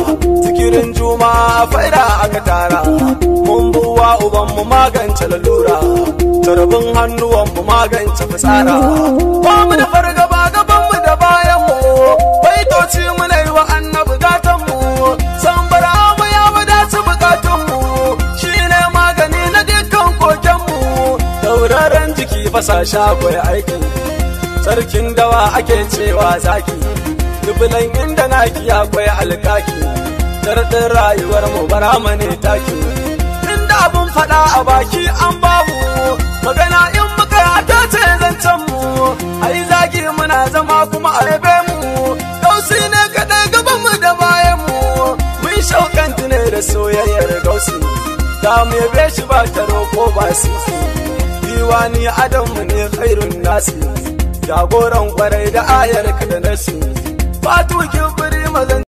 zikirin juma faida aka tara mun buwa uban mu magance lalura tarbin hannuwan mu magance fitsara ba mu da fargaba gaban mu da bayan mu baitoci mu na yi wa annabi gatan mu san bara mu ya wadaci bukatun mu shine magani na dukkan koken mu dauraren jiki fasa shakwai aikin sarkin dawa ake cewa zaki dubulan inda naki akwai alkaki tardin rayuwar mu bara ne taki inda abun fada a baki an babu magana in muka ta ce zancen mu ai zagi muna zama kuma a rabe mu gausi ne kadai gaban mu da bayan mu mun shaukanti ne da soyayyar gausi da mu yabe shi ba taro ko ba sisi diwani adamu ne khairun nasi jagoran kwarai da ayar ka da nasi fatu kin firi mazan